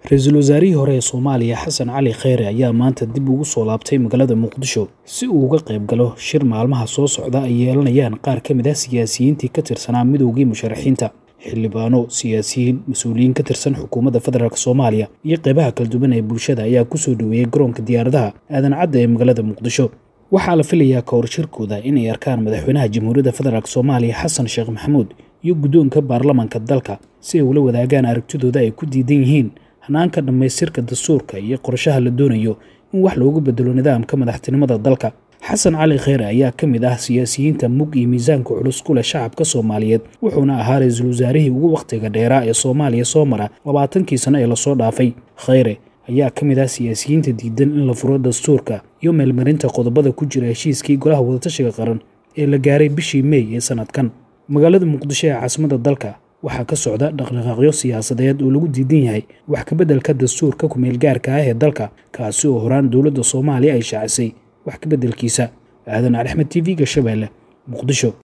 ra-iisul wasaarihii hore ee soomaaliya xasan cali kheyre ayaa maanta dib ugu soo laabtay magaalada muqdisho si uu uga qayb galo shir maalmaha soo socda ay yeelanayaan qaar ka mid ah siyaasiyiintii ka tirsanaa midoogii musharaxiinta xildhibaano siyaasiyiin mas-uuliyiin ka tirsan xukuumadda federaalk soomaaliya iyo qeybaha kala duwan ee bulshada ayaa kusoo dhoweeyey garoonka diyaaradaha aadan cadda ee magaalada muqdisho waxaa la filayaa ka hor shirkooda inay arkaan madaxweynaha jamhuuriyadda federaalk soomaaliya xasan sheekh maxamuud iyo guddoonka baarlamaanka dalka si ay ula wadaagaan aragtidooda ay ku diidan yihiin hanaanka dhammaystirka dastuurka iyo qorshaha la doonayo in wax loogu bedelo nidaamka madaxtinimada dalka xasan cali kheyre ayaa ka mid ah siyaasiyiinta mug iyo miisaanka culus ku leh shacabka soomaaliyeed wuxuuna ahaa ra-iisul wasaarihii ugu wakhtiga dheeraa ee soomaaliya soo mara labaatankii sano ee lasoo dhaafay kheyre ayaa ka mid ah siyaasiyiinta diidan in la furo dastuurka iyo meelmarinta qodobada ku jira heshiiskii golaha wadatashiga qaran ee la gaaray bishii meey ee sanadkan magaalada muqdisho ee caasimadda dalka waxaa ka socda dhaqdhaqaaqyo siyaasadeed oo lagu diidan yahay wax kabeddelka dastuurka ku-meelgaarka ah ee dalka kaasi oo horaan dowladda soomaaliya ay shaacisay wax kabeddelkiisa aadan cali axmed t v-ga shabeelle muqdisho